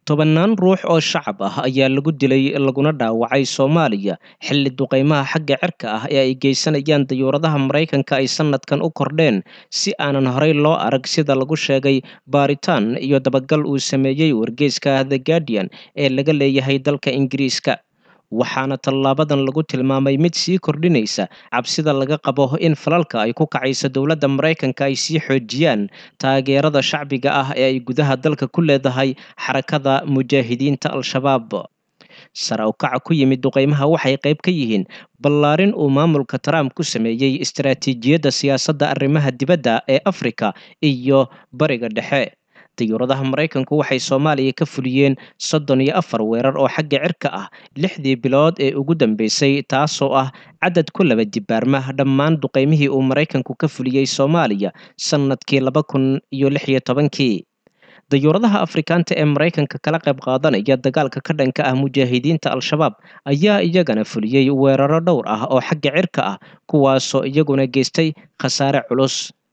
tobannaan ruux oo shacab ah ayaa lagu dilay laguna dhaawacay soomaaliya xilli duqaymaha xagga cirka ah ee ay geysanayaan dayuuradaha maraykanka ay sanadkan u kordheen si aanan horey loo arag sida lagu sheegay baaritaan iyo dabagal uu sameeyey wargeyska the guardian ee laga leeyahay dalka ingiriiska waxaana tallaabadan lagu tilmaamay mid sii kordhinaysa cabsida laga qabo in falalka ay ku kacayso dowladda maraykanka ay sii xoojiyaan taageerada shacbiga ah ee ay gudaha dalka ku leedahay xarakada mujaahidiinta al-shabaab sare u kaca ku yimid duqaymaha waxay qayb ka yihiin ballaarin uu maamulka trump ku sameeyey istaraatiijiyadda siyaasadda arrimaha dibadda ee afrika iyo bariga dhexe dayuuradaha maraykanku waxay soomaaliya ka fuliyeen soddon iyo afar weerar oo xagga cirka ah lixdii bilood ee ugu dambeysay taasoo ah cadad ku laba dibaarma dhammaan duqaymihii uu maraykanku ka fuliyey soomaaliya sannadkii laba kun iyo lix iyo tobankii dayuuradaha afrikaanta ee maraykanka kala qayb qaadanaya dagaalka ka dhanka ah mujaahidiinta al-shabaab ayaa iyagana fuliyey weeraro dhowr ah oo xagga cirka ah kuwaasoo iyaguna geystay khasaare culus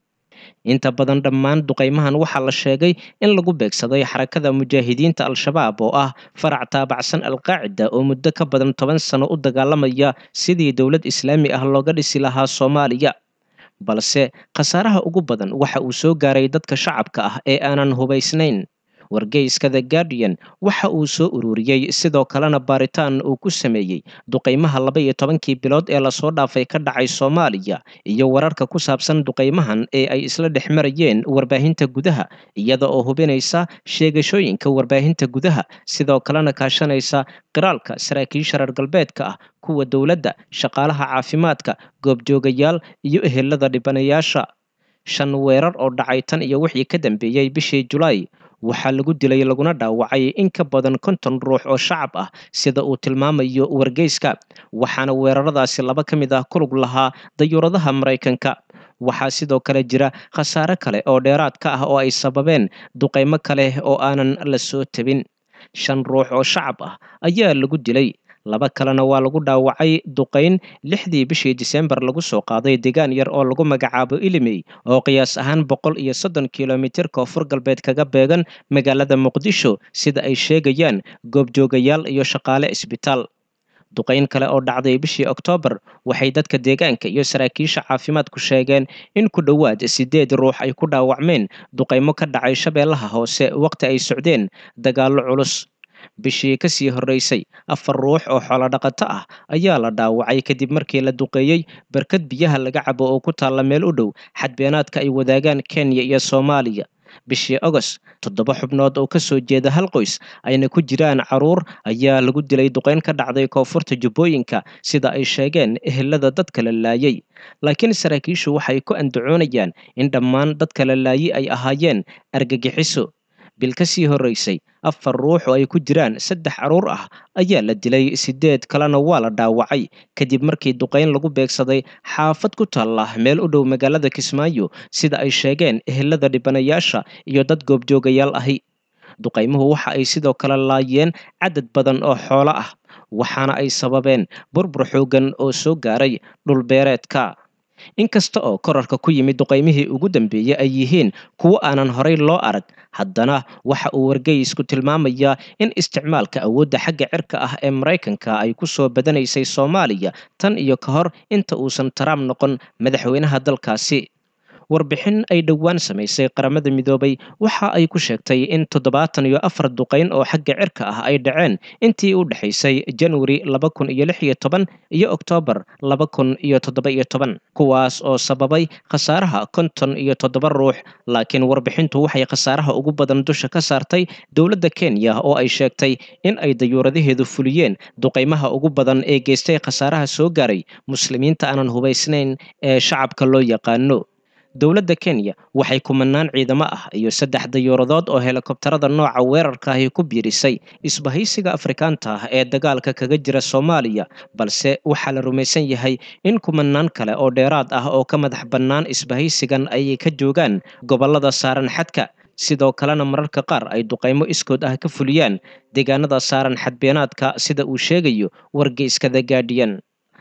inta badan dhammaan duqaymahan waxaa la sheegay in lagu beegsaday xarakada mujaahidiinta al-shabaab oo ah farac taabacsan alqaacida oo muddo ka badan toban sano u dagaalamaya sidii dowlad islaami ah looga dhisi lahaa soomaaliya balse khasaaraha ugu badan waxa uu soo gaaray dadka shacabka ah ee aanan hubaysnayn wargeyska the guardian waxa uu soo ururiyey sidoo kalena baaritaan uu ku sameeyey duqaymaha laba iyo tobankii bilood ee lasoo dhaafay ka dhacay soomaaliya iyo wararka ku saabsan duqaymahan ee ay isla dhex marayeen warbaahinta gudaha iyada oo hubinaysa sheegashooyinka warbaahinta gudaha sidoo kalena kaashanaysa qiraalka saraakiisha reer galbeedka ah kuwa dowladda shaqaalaha caafimaadka goobjoogayaal iyo ehelada dhibanayaasha shan weerar oo dhacay tan iyo wixii ka dambeeyey bishii julaay waxaa lagu dilay laguna dhaawacay in ka badan konton ruux oo shacab ah sida uu tilmaamayo wargeyska waxaana weeraradaasi laba ka mid ah kulug lahaa dayuuradaha maraykanka waxaa sidoo kale jira khasaare kale oo dheeraad ka ah oo ay sababeen duqaymo kale oo aanan la soo tabin shan ruux oo shacab ah ayaa lagu dilay laba kalena waa lagu dhaawacay duqayn lixdii bishii disembar lagu soo qaaday deegaan yar oo lagu magacaabo ilimey oo qiyaas ahaan boqol iyo soddon kilomitir koonfur galbeed kaga beegan magaalada muqdisho sida ay sheegayaan goobjoogayaal iyo shaqaale isbitaal duqayn kale oo dhacday bishii oktoobar waxay dadka deegaanka iyo saraakiisha caafimaadku sheegeen in ku dhowaad sideed ruux ay ku dhaawacmeen duqaymo ka dhacay shabeellaha hoose waqti ay socdeen dagaallo culus bishii kasii horreysay afar ruux oo xoolodhaqato ah ayaa la dhaawacay kadib markii la duqeeyey barkad biyaha laga cabo oo ku taalla meel u dhow xadbeenaadka ay wadaagaan kenya iyo soomaaliya bishii agost toddoba xubnood oo kasoo jeeda hal qoys ayna ku jiraan caruur ayaa lagu dilay duqeyn ka dhacday koonfurta jubbooyinka sida ay sheegeen ehelada dadka la laayay laakiin saraakiishu waxay ku andacoonayaan in dhammaan dadka la laayay ay ahaayeen argagixiso bil ka sii horreysay afar ruux oo ay ku jiraan saddex caruur ah ayaa la dilay sideed kalena waa la dhaawacay kadib markii duqayn lagu beegsaday xaafad ku taalla meel u dhow magaalada kismaayo sida ay sheegeen ehelada dhibanayaasha iyo dad goobjoogayaal ahi duqaymuhu waxa ay sidoo kale laayeen cadad badan oo xoolo ah waxaana ay sababeen burbur xoogan oo soo gaaray dhulbeereedka inkasta oo korarka ku yimid duqaymihii ugu dambeeyey ay yihiin kuwo aanan horey loo arag haddana waxa uu wargeysku tilmaamayaa in isticmaalka awoodda xagga cirka ah ee maraykanka ay ku soo badanaysay soomaaliya tan iyo ka hor inta uusan trump noqon madaxweynaha dalkaasi warbixin ay dhowaan samaysay qaramada midoobay waxa ay ku sheegtay in toddobaatan iyo afar duqayn oo xagga cirka ah ay dhaceen intii u dhexaysay januari laba kun iyo lix iyo toban iyo oktoobar laba kun iyo toddoba iyo toban kuwaas oo sababay khasaaraha konton iyo toddoba ruux laakiin warbixintu waxay khasaaraha ugu badan dusha ka saartay dowladda kenya oo ay sheegtay in ay dayuuradaheedu fuliyeen duqaymaha ugu badan ee geystay khasaaraha soo gaaray muslimiinta aanan hubaysnayn ee shacabka loo yaqaano dowladda kenya waxay kumanaan ciidamo ah iyo saddex dayuuradood oo helikobtarada nooca weerarka ahi ku biirisay isbahaysiga afrikaanta ah ee dagaalka kaga jira soomaaliya balse waxaa la rumaysan yahay in kumanaan kale oo dheeraad ah oo ka madax bannaan isbahaysigan ay ka joogaan gobollada saaran xadka sidoo kalena mararka qaar ay duqaymo iskood ah ka fuliyaan deegaanada saaran xadbeenaadka sida uu sheegayo wargeyska the guardian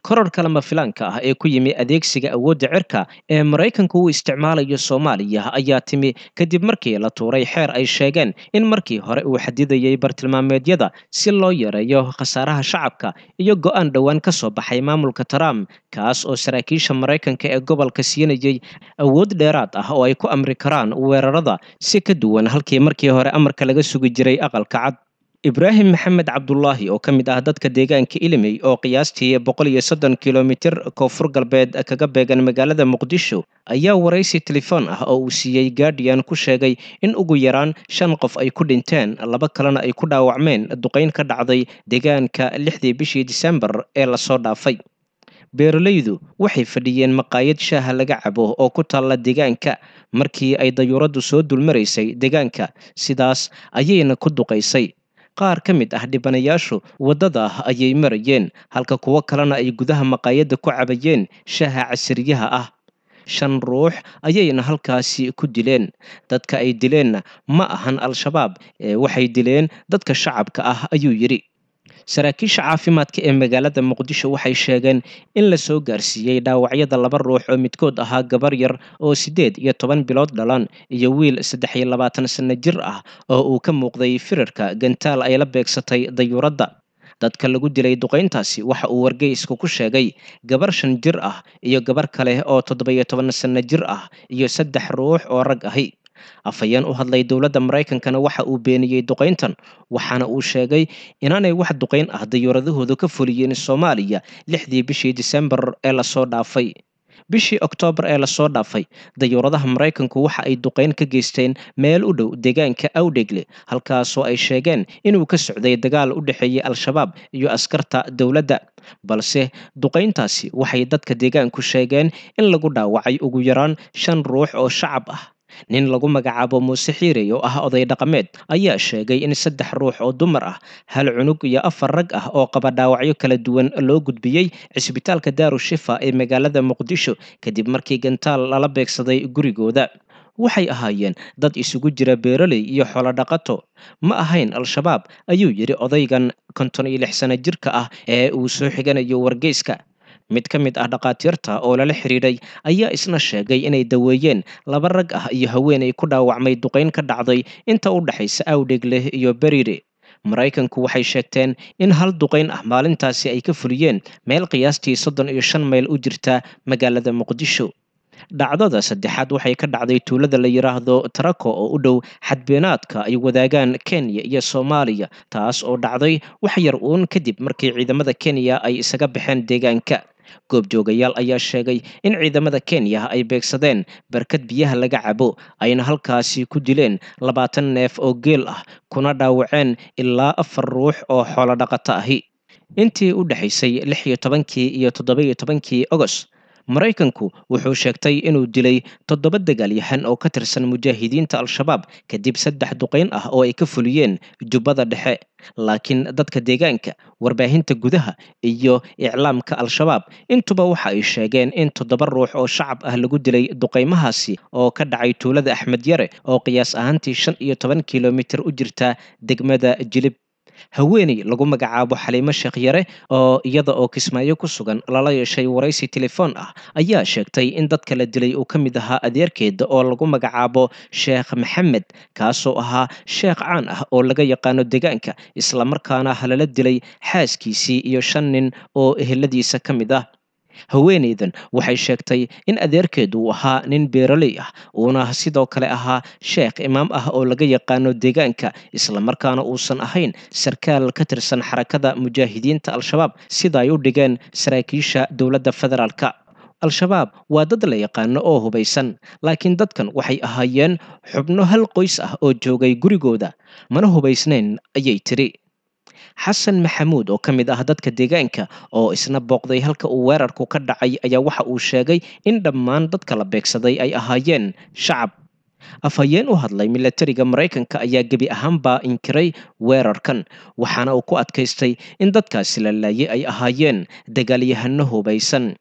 kororhka lama filaanka ah ee ku yimi adeegsiga awoodda cirka ee maraykanku uu isticmaalayo soomaaliya ayaa timi kadib markii la tuuray xeer ay sheegeen in markii hore uu xadidayay bartilmaameedyada si loo yareeyo khasaaraha shacabka iyo go'aan dhowaan ka soo baxay maamulka trump kaas oo saraakiisha maraykanka ee gobolka siinayay awood dheeraad ah oo ay ku amri karaan weerarada si ka duwan halkii markii hore amarka laga sugi jiray aqalka cad ibraahim maxamed cabdulaahi oo ka mid ah dadka deegaanka ilimey oo qiyaastii boqol iyo soddon kilomitir koonfur galbeed kaga beegan magaalada muqdisho ayaa waraysi telefoon ah oo uu siiyey guardian ku sheegay in ugu yaraan shan qof ay ku dhinteen laba kalena ay ku dhaawacmeen duqayn ka dhacday deegaanka lixdii bishii disembar ee lasoo dhaafay beeralaydu waxay fadhiyeen maqaayad shaaha laga cabo oo ku taalla deegaanka markii ay dayuuraddu soo dulmaraysay deegaanka sidaas ayayna ku duqaysay qaar ka mid ah dhibanayaashu waddada ayay marayeen halka kuwo kalena ay gudaha maqaayadda ku cabayeen shaaha casiriyaha ah shan ruux ayayna halkaasi ku dileen dadka ay dileenna ma ahan al-shabaab ee waxay dileen dadka shacabka ah ayuu yidhi saraakiisha caafimaadka ee magaalada muqdisho waxay sheegeen in la soo gaarsiiyey dhaawacyada laba ruux oo midkood ahaa gabar yar oo siddeed iyo toban bilood dhalan iyo wiil saddex iyo labaatan sanno jir ah oo uu ka muuqday firarka gantaal ay la beegsatay dayuuradda dadka lagu dilay duqayntaasi waxa uu wargeysku ku sheegay gabar shan jir ah iyo gabar kale oo toddoba-iyo toban sanno jir ah iyo saddex ruux oo rag ahi afhayeen u hadlay dowladda maraykankana waxa uu beeniyey duqayntan waxaana uu sheegay inaanay wax duqayn ah dayuuradahoodu ka fuliyeen soomaaliya lixdii bishii disembar ee lasoo dhaafay bishii oktoobar ee lasoo dhaafay dayuuradaha maraykanku waxa ay duqayn ka geysteen meel u dhow deegaanka awdhegle halkaasoo ay sheegeen inuu ka socday dagaal u dhexeeyey al-shabaab iyo askarta dowladda balse duqayntaasi waxay dadka deegaanku sheegeen in lagu dhaawacay ugu yaraan shan ruux oo shacab ah nin lagu magacaabo muuse xiirey oo ah oday dhaqameed ayaa sheegay in saddex ruux oo dumar ah hal cunug iyo afar rag ah oo qaba dhaawacyo kala duwan loo gudbiyey cisbitaalka daaru shifa ee magaalada muqdisho kadib markii gantaal lala beegsaday gurigooda waxay ahaayeen dad isugu jira beeraley iyo xoolodhaqato ma ahayn al-shabaab ayuu yidhi odaygan konton iyo lix sano jirka ah ee uu soo xiganayo wargeyska mid ka mid ah dhakhaatiirta oo lala xidhiidhay ayaa isna sheegay inay daweeyeen laba rag ah iyo haweenay ku dhaawacmay duqayn ka dhacday inta u dhexaysa awdhegleh iyo beriire maraykanku waxay sheegteen in hal duqayn ah maalintaasi ay ka fuliyeen meel qiyaastii soddon iyo shan mayl u jirta magaalada muqdisho dhacdada saddexaad waxay ka dhacday tuulada la yidhaahdo tarako oo u dhow xadbeenaadka ay wadaagaan kenya iyo soomaaliya taas oo dhacday wax yar uun kadib markii ciidamada kenya ay isaga baxeen deegaanka goobjoogayaal ayaa sheegay in ciidamada kenya ay beegsadeen barkad biyaha laga cabo ayna halkaasi ku dileen labaatan neef oo geel ah kuna dhaawaceen ilaa afar ruux oo xoolodhaqato ahi intii u dhexaysay lix iyo tobankii iyo toddoba-iyo tobankii ogos maraykanku wuxuu sheegtay inuu dilay toddoba dagaalyahan oo ka tirsan mujaahidiinta al-shabaab kadib saddex duqayn ah oo ay ka fuliyeen jubbada dhexe laakiin dadka deegaanka warbaahinta gudaha iyo iclaamka al-shabaab intuba waxa ay sheegeen in toddoba ruux oo shacab ah lagu dilay duqaymahaasi oo ka dhacay tuulada axmed yare oo qiyaas ahaantii shan iyo toban kilomitir u jirta degmada jilib haweeney lagu magacaabo xaliimo sheekh yare oo iyada oo kismaayo ku sugan lala yeeshay waraysi telefoon ah ayaa sheegtay in dadka la dilay uu ka mid ahaa adeerkeeda oo lagu magacaabo sheekh maxamed kaasoo ahaa sheekh caan ah oo laga yaqaano deegaanka islamarkaana halala dilay xaaskiisii iyo shan nin oo eheladiisa ka mid ah haweeneydan waxay sheegtay in adeerkeedu uu ahaa nin beeraley ah uuna sidoo kale ahaa sheekh imaam ah oo laga yaqaano deegaanka islamarkaana uusan ahayn sarkaal ka tirsan xarakada mujaahidiinta al-shabaab sida ay u dhigeen saraakiisha dowladda federaalka al-shabaab waa dad la yaqaano oo hubaysan laakiin dadkan waxay ahaayeen xubno hal qoys ah oo joogay gurigooda mana hubaysnayn ayay tiri xasan maxamuud oo ka mid ah dadka deegaanka oo isna booqday halka uu weerarku ka dhacay ayaa waxa uu sheegay in dhammaan dadka la beegsaday ay ahaayeen shacab afhayeen u hadlay milatariga maraykanka ayaa gebi ahaanbaa inkiray weerarkan waxaana uu ku adkaystay in dadkaasi la laayay ay ahaayeen dagaalyahano hubaysan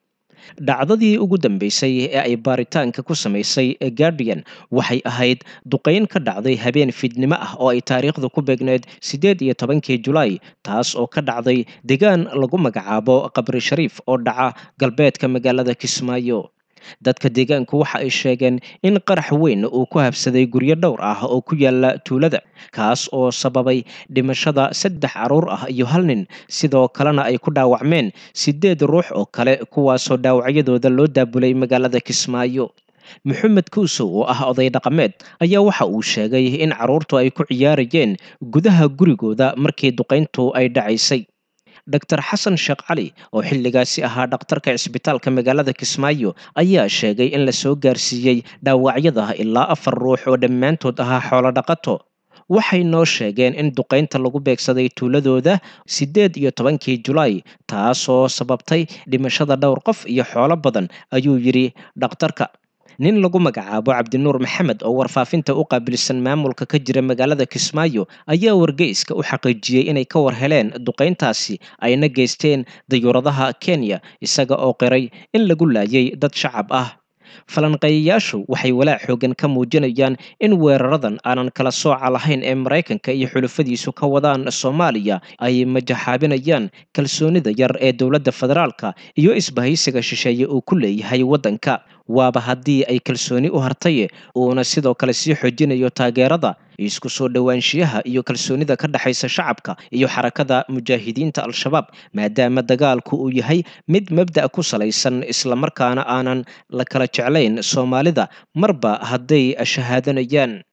dhacdadii ugu dambeysay ee ay baaritaanka ku samaysay guardian waxay ahayd duqayn ka dhacday habeen fiidnimo ah oo ay taariikhdu ku beegneed siddeed iyo tobankii julaay taas oo ka dhacday deegaan lagu magacaabo qabri shariif oo dhaca galbeedka magaalada kismaayo dadka deegaanku waxa ay sheegeen in qarax weyn uu ku habsaday guryo dhowr ah oo ku yaala tuulada kaas oo sababay dhimashada saddex carruur ah iyo hal nin sidoo kalena ay ku dhaawacmeen siddeed ruux oo kale kuwaasoo dhaawacyadooda loo daabulay magaalada kismaayo maxamed kuusow oo ah oday dhaqameed ayaa waxa uu sheegay in carruurtu ay ku ciyaarayeen gudaha gurigooda markii duqayntu ay dhacaysay dor xasan sheekh cali oo xilligaasi ahaa dhakhtarka cisbitaalka magaalada kismaayo ayaa sheegay in la soo gaarsiiyey dhaawacyada ilaa afar ruux oo dhammaantood ahaa xoolo dhaqato waxay noo sheegeen in duqaynta lagu beegsaday tuuladooda siddeed iyo tobankii julaay taasoo sababtay dhimashada dhowr qof iyo xoolo badan ayuu yidhi dhakhtarka nin lagu magacaabo cabdinuur maxamed oo warfaafinta u qaabilsan maamulka ka jira magaalada kismaayo ayaa wargeyska u xaqiijiyey inay ka war heleen duqayntaasi ayna geysteen dayuuradaha kenya isaga oo qiray in lagu laayay dad shacab ah falanqeeyayaashu waxay walaac xoogan ka muujinayaan in weeraradan aanan kala sooca lahayn ee maraykanka iyo xulufadiisu ka wadaan soomaaliya ay majaxaabinayaan kalsoonida yar ee dowladda federaalka iyo isbahaysiga shisheeye uu ku leeyahay waddanka waaba haddii ay kalsooni u hartaye uuna sidoo kale sii xoojinayo taageerada isku soo dhowaanshiyaha iyo kalsoonida ka dhexaysa shacabka iyo xarakada mujaahidiinta al-shabaab maadaama dagaalku uu yahay mid mabda' ku salaysan islamarkaana aanan la kala jeclayn soomaalida marba hadday shahaadanayaan